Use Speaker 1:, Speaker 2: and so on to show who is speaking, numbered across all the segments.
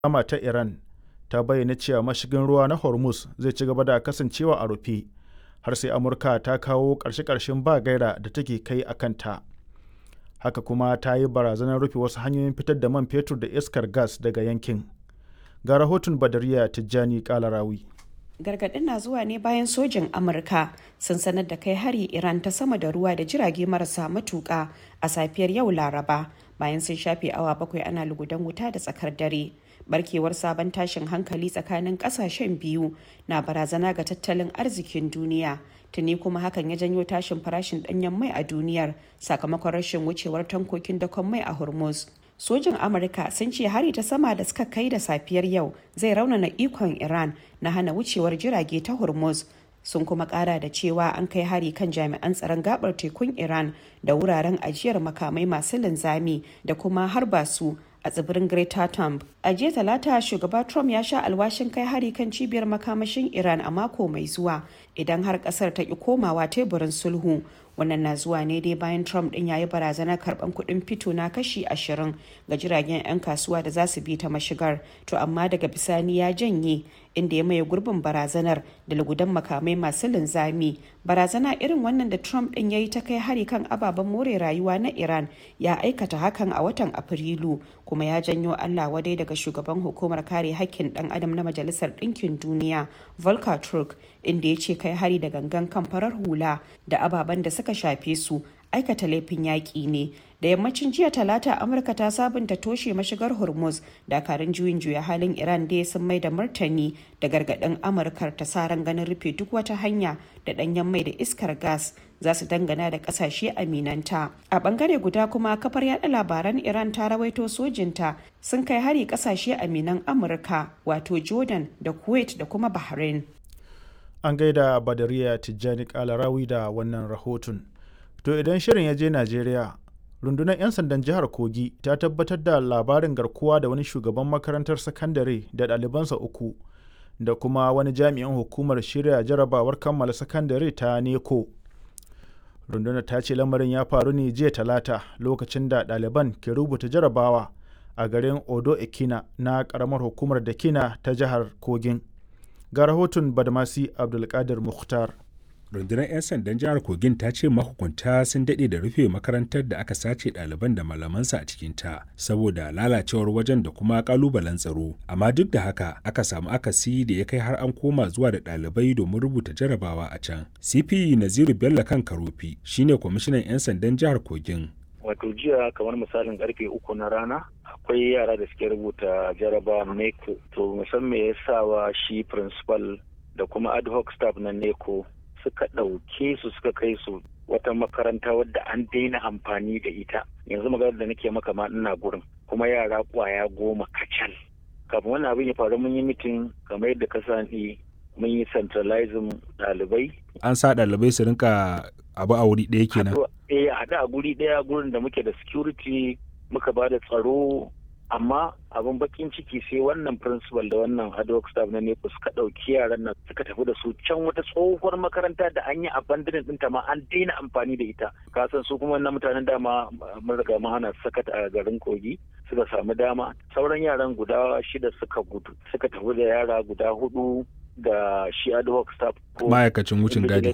Speaker 1: Sama ta Iran ta bayyana cewa mashigin ruwa na Hormuz zai ci gaba da kasancewa a rufe har sai Amurka ta kawo ƙarshe-ƙarshen ba gaira da take kai a kanta. Haka kuma ta yi barazanar rufe wasu hanyoyin fitar da man fetur da iskar gas daga yankin. Ga rahoton Badariya Tijjani Kalarawi.
Speaker 2: gargaɗin na zuwa ne bayan sojin amurka sun sanar da kai hari iran ta sama da ruwa da jirage marasa matuƙa a safiyar yau laraba bayan sun shafe awa bakwai ana lugudan wuta da tsakar dare barkewar sabon tashin hankali tsakanin ƙasashen biyu na barazana ga tattalin arzikin duniya tuni kuma hakan ya janyo tashin farashin ɗanyen mai a duniyar sakamakon rashin wucewar tankokin dakon mai a hormuz sojin amurka sun ce hari ta sama da suka kai da safiyar yau zai raunana ikon iran na hana wucewar jirage ta hormuz sun kuma kara da cewa an kai hari kan jami'an tsaron gabar tekun iran da wuraren ajiyar makamai masu linzami da kuma harba su a tsibirin Greater Thumb. A jiya talata shugaba Trump ya sha alwashin kai hari kan cibiyar makamashin Iran a mako mai zuwa idan har kasar ta ki komawa teburin sulhu. Wannan na zuwa ne dai bayan Trump din ya yi barazanar karban kuɗin fito na kashi ashirin ga jiragen 'yan kasuwa da za su bi ta mashigar. To amma daga bisani ya janye inda ya maye gurbin barazanar da lugudan makamai masu linzami. Barazana irin wannan da Trump din ya yi ta kai hari kan ababen more rayuwa na Iran ya aikata hakan a watan Afrilu kuma ya janyo Allah wadai daga shugaban hukumar kare hakkin dan adam na Majalisar Ɗinkin Duniya Volker Turk inda ya ce kai hari da gangan kan farar hula da ababen da suka shafe su aikata laifin yaƙi ne da yammacin jiya talata amurka ta sabunta toshe mashigar hormuz dakarun juyin juya halin iran da sun mai da martani da gargaɗin amurkar ta sa ran ganin rufe duk wata hanya da ɗanyen mai da iskar gas za su dangana da ƙasashe aminanta a ɓangare guda kuma kafar yada labaran iran ta rawaito sojinta sun kai hari ƙasashe aminan amurka wato jordan da kuwait da kuma bahrain
Speaker 1: An gaida Badariya Tijjani Kalarawi da wannan rahoton. To idan shirin ya je Najeriya, rundunar 'yan sandan jihar Kogi ta tabbatar da labarin garkuwa da wani shugaban makarantar sakandare da ɗalibansa uku da kuma wani jami'in hukumar shirya jarabawar kammala sakandare ta neko. Rundunar ta ce lamarin ya faru ne jiya talata lokacin da ɗaliban ke rubuta jarabawa a garin Odo Ekina na ƙaramar hukumar Dakina ta jihar Kogin. Ga rahoton Badmasi Abdulkadir Mukhtar.
Speaker 3: rundunar 'yan sandan jihar kogin ta ce mahukunta sun daɗe da rufe makarantar da aka sace ɗaliban da malamansa a cikinta saboda lalacewar wajen da kuma ƙalubalen tsaro amma duk da haka aka samu akasi da ya kai har an koma zuwa da ɗalibai domin rubuta jarabawa a can cp naziru bello kan karofi shine kwamishinan 'yan sandan jihar kogin
Speaker 4: wato jiya kamar misalin karfe uku na rana akwai yara da suke rubuta jaraba neko to musamman ya sa wa shi principal da kuma ad hoc staff na neko suka ɗauke su suka kai su wata makaranta wadda an daina amfani da ita yanzu maganar da nake maka ma ina gurin kuma yara kwaya goma kacal kafin wannan abin ya faru mun yi mitin kamar yadda ka sani mun yi centralizing ɗalibai
Speaker 3: an sa ɗalibai su rinka abu a wuri ɗaya kenan
Speaker 4: eh haɗu a guri ɗaya gurin da muke da security muka ba da tsaro amma abin bakin ciki sai wannan principal da wannan ad hoc staff na nepo suka ɗauki yaran nan suka tafi da su can wata tsohuwar makaranta da an yi abandonin ɗinta ma an daina amfani da ita ka san su kuma wannan mutanen dama mun riga mun hana sakat a garin kogi suka samu dama sauran yaran guda shida suka gudu suka tafi da yara guda hudu da shi ad hoc staff
Speaker 3: ma'aikacin wucin gadi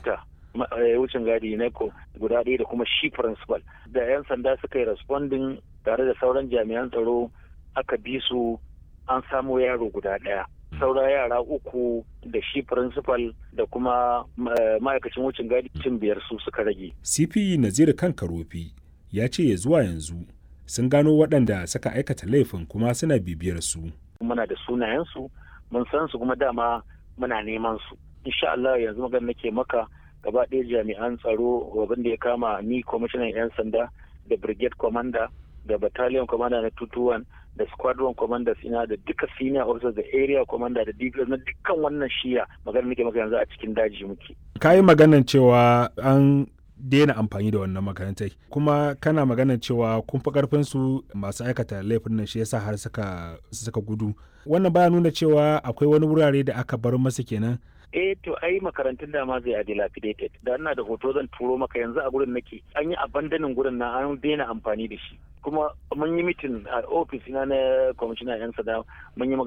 Speaker 4: wucin gadi na guda ɗaya da kuma shi principal da 'yan sanda suka yi responding tare da sauran jami'an tsaro aka bi su an samo yaro guda ɗaya saura yara uku da shi principal da kuma ma'aikacin wucin gadi cin biyar su suka rage
Speaker 3: cp naziru kan karofi ya ce ya zuwa yanzu sun gano waɗanda suka aikata laifin kuma suna bibiyar su
Speaker 4: muna da sunayensu mun san su kuma dama muna neman su insha Allah yanzu magana nake maka gaba ɗaya jami'an tsaro abin da ya kama ni kwamishinan 'yan sanda da brigade commander da battalion commander na 221 da squadron commanders ina da duka senior officers da area commander da dps na dukkan wannan shiya magana nake maka yanzu a cikin daji muke
Speaker 3: ka yi maganan cewa an daina amfani da wannan makarantai kuma kana maganan cewa kun fi karfin su masu aikata laifin nan shi yasa har suka suka gudu wannan baya nuna cewa akwai wani wurare da aka bar masa kenan
Speaker 4: eh to ai makarantun da ma zai a dilapidated da ina da hoto zan turo maka yanzu a gurin nake an yi abandonin gurin na an daina amfani da shi kuma mun yi mitin a ofis na na kwamishina yan sada mun yi